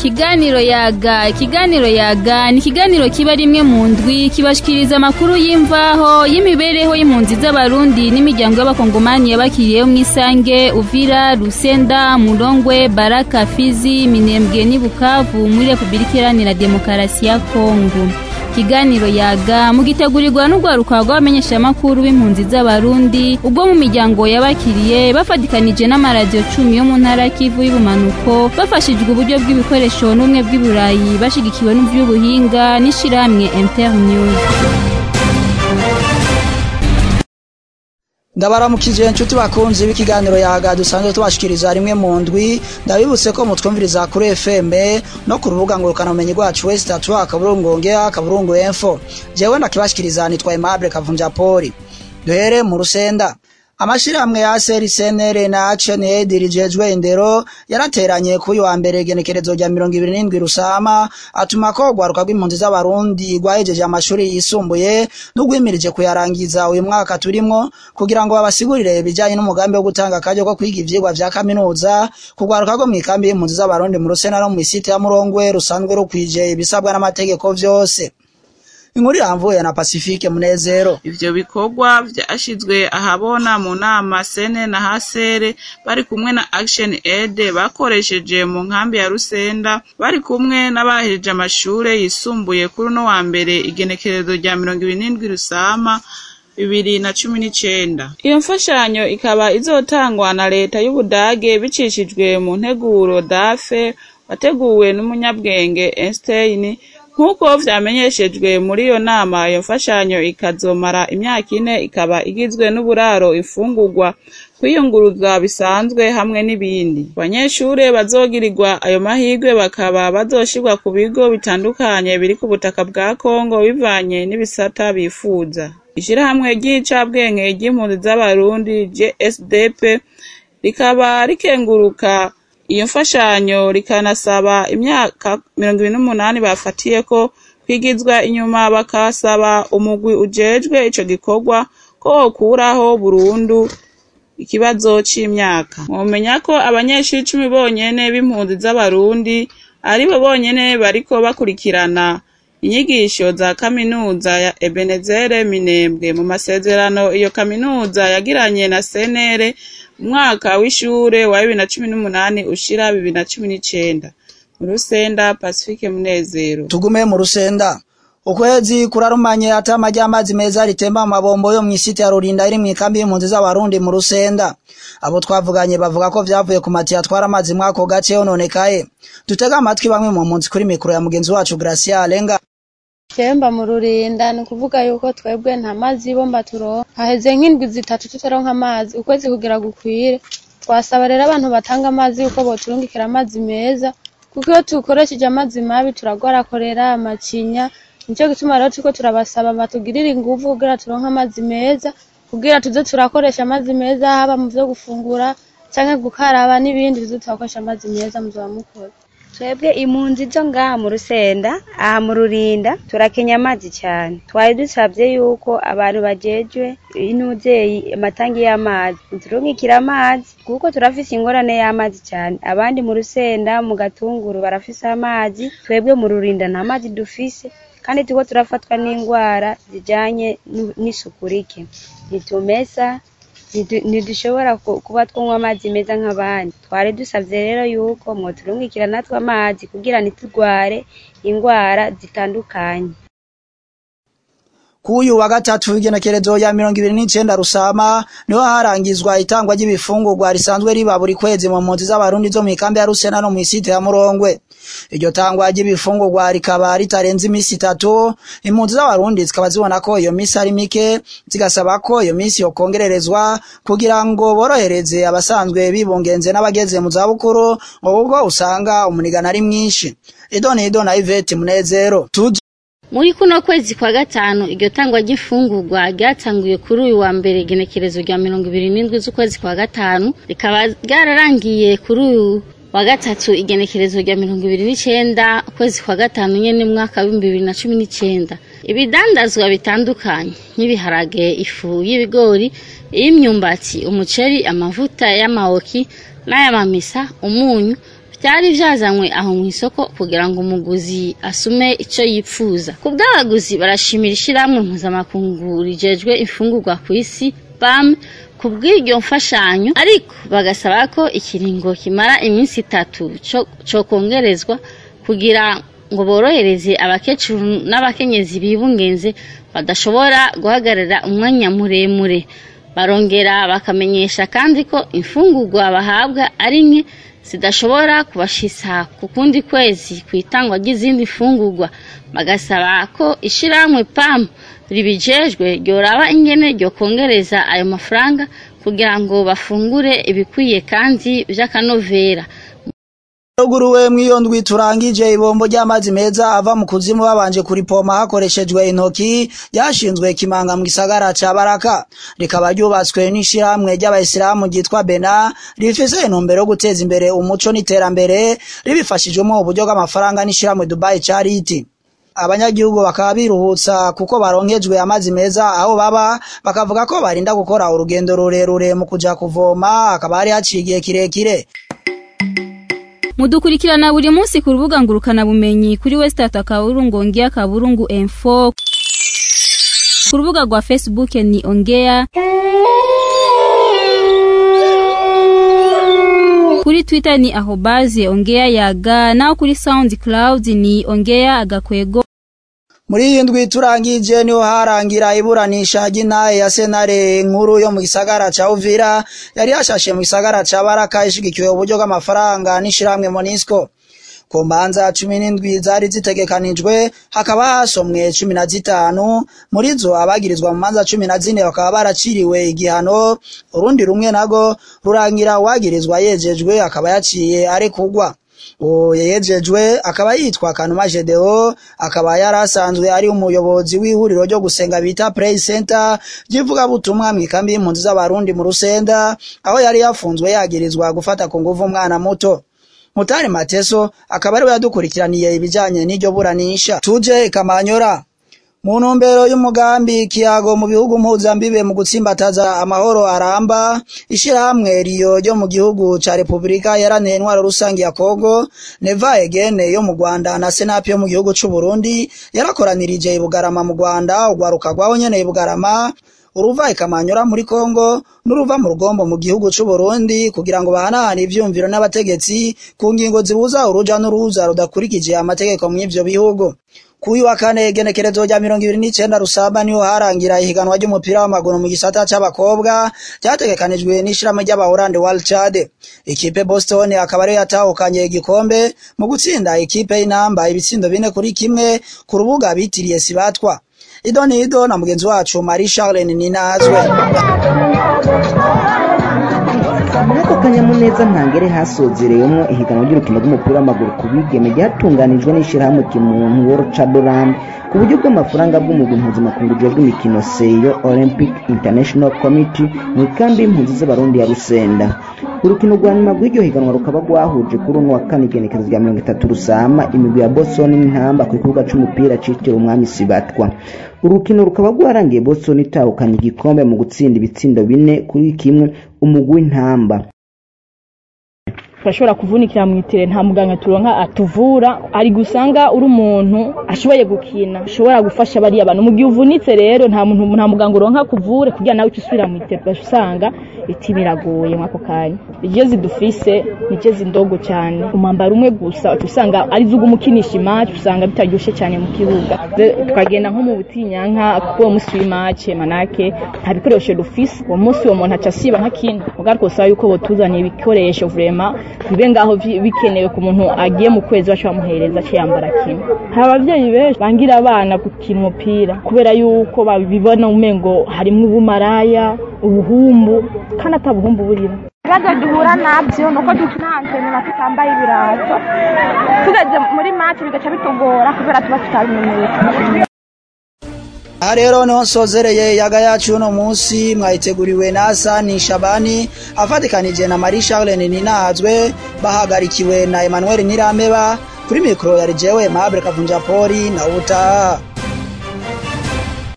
ikiganiro yaga ikiganiro yaga ni ikiganiro kiba rimwe mu ndwi kibashikiriza amakuru y'imvaho y'imibereho y'impunzi z'abarundi n'imiryango y'abakongomani yabakiriyeho mu isange uvira rusenda murongwe baraka fizi minembwe n'i bukavu muri repubulika iharanira demokarasi ya kongo ikiganiro yaga mugitegurirwa n'urwaruka rw'abamenyeshamakuru b'impunzi z'abarundi ubwo mu miryango yabakiriye bafatikanije n'amaradiyo cumi yo mu ntara kivu y'ubumanuko bafashijwe uburyo bw'ibikoresho n'ubumwe bw'iburayi bashigikiwe n'ivy'ubuhinga n'ishirahamwe internews ndabaramukije inshuti bakunzi b'ikiganiro yaga dusanzwe tubashikiriza rimwe mu ndwi ndabibutse ko mutwumviriza kuri FM no ku rubuga ngurukanabumenyi rwacu wese tatu akaburungu ongea akaburungu info jewe ndakibashikiriza nitwa Aimable Kavunja Poli duhere mu rusenda amashirahamwe ya CNR na Action Aid rijejwe indero yarateranye kuri wa mbere genekerezo rya 27 rusama atuma ko gwaruka rw'impunzi z'abarundi rwahejeje amashuri yisumbuye n'ugwimirije kuyarangiza uyu mwaka turimwo kugira ngo babasigurire ibijanye n'umugambi wo gutanga akaryo ko kwiga ivyigwa vya kaminuza kugwaruka rwo mw'ikambi y'impunzi z'abarundi mu rusena no mw'isite ya Murongwe rusanzwe rukwije ibisabwa n'amategeko vyose inkuru iramvuye na Pacifique Munezero ivyo bikorwa vyashizwe ahabona mu nama sene na hasere bari kumwe na Action Aid bakoresheje mu nkambi ya Rusenda bari kumwe n'abahejeje amashure yisumbuye kuri no wa mbere igenekerezo rya 27 rusama bibiri na cumi n'icenda iyo mfashanyo ikaba izotangwa na leta y'ubudage bicishijwe mu nteguro dafe wateguwe n'umunyabwenge Einstein nk'uko vyamenyeshejwe muri iyo nama iyo mfashanyo ikazomara imyaka ine ikaba igizwe n'uburaro ifungurwa kwiyunguruza bisanzwe hamwe n'ibindi abanyeshure bazogirirwa ayo mahirwe bakaba bazoshirwa ku bigo bitandukanye biri ku butaka bwa kongo bivanye n'ibisata bifuza ishirahamwe ry'icabwenge ry'impunzi z'abarundi gsdp rikaba rikenguruka iyo mfashanyo rikanasaba imyaka mirongo ibiri n'umunani bafatiye ko kwigizwa inyuma bakasaba umugwi ujejwe ico gikorwa ko wokuraho burundu ikibazo c'imyaka mwomenya ko abanyeshuri icumi bonyene b'impunzi z'abarundi aribo bonyene bariko bakurikirana inyigisho za kaminuza ya ebenezere minembwe mu masezerano iyo kaminuza yagiranye na senere umwaka w'ishure wa bibiri na cumi n'umunani ushira bibiri na cumi n'icenda mu rusenda pacifique munezero tugume mu rusenda ukwezi kurarumanye ata amajyamazi meza ritemba mu mabombo yo mw'isite ya Rurinda iri mw'ikambi y'impunzi z'abarundi mu rusenda abo twavuganye bavuga ko vyavuye ku matiyo atwara amazi mwako gace yononekaye dutega amatwi bamwe mu mpunzi kuri mikoro ya mugenzi wacu Gracia Alenga Kemba mu rurinda ni ukuvuga yuko twebwe nta mazi y'ibomba turonka haheze nk'indwi zitatu tutaronka amazi ukwezi kugira gukwire twasaba rero abantu batanga amazi yuko boturungikira amazi meza kuko iyo dukoresheje amazi mabi turagwarakorera amacinya nico gituma rero turiko turabasaba batugirire inguvu kugira turonke amazi meza kugira tuze turakoresha amazi meza haba mu vyo gufungura canke gukaraba n'ibindi tuze turakoresha amazi meza muzoba mukora twebwe impunzi zo ngaha mu rusenda aha mu rurinda turakenya amazi cyane twari dusabye yuko abantu bajejwe intuzeyi amatangi y'amazi turungikira amazi kuko turafise ingorane y'amazi cyane abandi mu rusenda mu gatunguru barafise amazi twebwe mu rurinda nta mazi dufise kandi turiko turafatwa n'indwara zijanye n'isuku rike ntitumesa ntidushobora kuba twanywa amazi meza nk'abandi twari dusabye rero yuko mwoturungikira natwe amazi kugira ntiturware indwara zitandukanye kuyu wa gatatu w'igenekerezo ya mirongo ibiri n'icenda rusama niho harangizwa itangwa ry'ibifungurwa risanzwe riba buri kwezi mu mpunzi z'abarundi zo mw'ikambi ya rusena no mw'isite ya murongwe iryo tangwa ry'ibifungurwa rikaba ritarenze imisi itatu impunzi z'abarundi zikaba zibona ko iyo misi ari mike zigasaba ko iyo misi yokongererezwa kugira ngo borohereze abasanzwe bibungenze n'abageze mu zabukuru ngo ubwo usanga umunigana ari mwinshi idonido na ivete munezero Tuji muri kuno kwezi kwa gatanu iryo tangwa ry'imfungurwa ryatanguye kuri uyu wa mbere igenekerezo rya mirongo ibiri n'indwi z'ukwezi kwa gatanu rikaba ryararangiye kuri uyu wa gatatu igenekerezo rya mirongo ibiri n'icenda ukwezi kwa gatanu nyene mwaka w'ibihumbi bibiri na cumi n'icenda ibidandazwa bitandukanye nk'ibiharage ifu y'ibigori iy'imyumbati umuceri amavuta y'amawoki n'ay'amamesa umunyu byari byazanywe aho mu isoko kugira ngo umuguzi asume icyo yipfuza ku bw'abaguzi barashimira ishyirahamwe mpuzamakungu rijejwe imfungurwa ku isi bam ku bw'iryo mfashanyo ariko bagasaba ko ikiringo kimara iminsi itatu cyo kongerezwa kugira ngo borohereze abakecuru n'abakenyezi bibungenze badashobora guhagarara umwanya muremure barongera bakamenyesha kandi ko imfungurwa bahabwa ari nke zidashobora kubashisa ku kundi kwezi ku itangwa ry'izindi mfungurwa bagasaba ko ishyirahamwe pamu ribijejwe ryoraba ingene ryo kongereza ayo mafaranga kugira ngo bafungure ibikwiye kandi by'akanovera ruguruwe mw'iyo ndwi turangije ibombo ry'amazi meza ava mu kuzimu babanje kuripoma hakoreshejwe intoki ryashinzwe kimanga mu gisagara ca baraka rikaba ryubatswe n'ishirahamwe ry'abayisilamu ryitwa bena rifise intumbero yo guteza imbere umuco n'iterambere ribifashijwemo uburyo bw'amafaranga n'ishirahamwe dubai charity abanyagihugu bakaba biruhutsa kuko baronkejwe amazi meza aho baba bakavuga ko barinda gukora urugendo rurerure mu kuja kuvoma akaba hari haciye igihe kirekire mudukurikirana buri munsi ku rubuga ngurukana bumenyi kuri wesitata kaburungu ongea kaburungu info ku rubuga rwa facebook ni ongea kuri twitter ni ahobaze ongea yaga naho kuri soundcloud ni ongea agakwego muri iyi ndwi turangije niho harangira iburanisha ry'intahe ya senare nkuru yo mu gisagara ca uvira yari yashashe mu gisagara ca baraka ishigikiwe uburyo bw'amafaranga n'ishirahamwe monisco ku mbanza cumi n'indwi zari zitegekanijwe hakaba hasomwe cumi na zitanu muri zo abagirizwa mu manza cumi na zine bakaba baraciriwe igihano urundi rumwe nago rurangira uwagirizwa yejejwe akaba yaciye arekurwa uwo yejejwe akaba yitwa kanuma gedeo akaba yari asanzwe ari umuyobozi w'ihuriro ryo gusenga bita play center ry'ivugabutumwa mu ikambi y'impunzi z'abarundi mu rusenda aho yari yafunzwe yagirizwa gufata ku nguvu umwana muto mutari mateso akaba ariwe yadukurikiraniye ibijanye n'iryo buranisha tuje ikamanyora mu ntumbero y'umugambi kiyago mu bihugu mpuzambibe mu gutsimbataza amahoro aramba ishirahamwe riyo ryo mu gihugu ca repubulika yaraniye intwaro rusange ya kongo neva egene yo mu rwanda na senapi yo mu gihugu c'u burundi yarakoranirije ibugarama mu rwanda urwaruka rwaho nyene ibugarama uruva ikamanyura muri kongo n'uruva mu rugombo mu gihugu c'u burundi kugira ngo bahanahane ivyumviro n'abategetsi ku ngingo zibuza uruja n'uruza rudakurikije amategeko mw'ivyo bihugu kuyu wa kane igenekerezo rya mirongo ibiri n'icenda rusaba niho harangira ihiganwa ry'umupira w'amaguru mu gisata c'abakobwa ryategekanijwe n'ishirahamwe ry'abahorande World Chad ikipe Boston akaba ariyo yatahukanye igikombe mu gutsinda ikipe y'inamba ibitsindo bine kuri kimwe ku rubuga bitiriye sibatwa ido ni ido na mugenzi wacu Marie Charlene Ninazwe Nako kanyamuneza ntangere hasozereyemo ihiganwa ry'urukino rw'umupira w'amaguru ku bigeme ryatunganijwe n'ishyirahamwe kimuntu World Chadoland ku buryo bw'amafaranga bw'umugwi mpuzamakungu ujejwe imikino seyo Olympic International Committee mu ikambi y'impunzi z'abarundi ya Rusenda urukino rwa nyuma rw'iryo higanwa rukaba rwahuje kuri uno wa kane igenekerezo rya mirongo itatu rusama imigwi ya Boston n'intamba ku kibuga c'umupira citiriwe umwami Sibatwa urukino rukaba rwarangiye Boston itahukanye igikombe mu gutsinda ibitsindo bine kuri kimwe umugwi w'intamba turashobora kuvunikira mu itere nta muganga turonka atuvura ari gusanga uri umuntu ashoboye gukina ashobora gufasha bariya bantu mu gihe uvunitse rero nta muntu nta muganga uronka kuvure kugira nawe usubira mu itere usanga iti biragoye mwako kanya iryo zidufise niryo zindogo cyane umwambaro umwe gusa usanga ari zo umukinisha imaci usanga bitaryoshe cyane mu kibuga tukagenda nko mu butinyanka kuko uwo munsi w'imaci manake nta bikoresho dufise uwo munsi uwo muntu aca asiba nk'akindi mugabo twasaba yuko botuzaniye ibikoresho vrema bibe ngaho bikenewe ku muntu agiye mu kwezi baca bamuhereza aca yambara kimwe hari abavyeyi benshi bangira abana gukina umupira kubera yuko babibona umengo harimwo ubumaraya ubuhumbu kandi ata buhumbu burimo ibibazo duhura nabyo ni uko dutanzanira tutambaye ibirato tugeze muri maci bigaca bitugora kubera tuba tutabimenyereye aha rero niho nsozereye yaga yacu uno munsi mwayiteguriwe na Hasani Shabani afatikanije na Marie Charlene Ninazwe bahagarikiwe na Emmanuel Nirameba kuri mikro yari jewe Mabure Kavunja Poli na utaha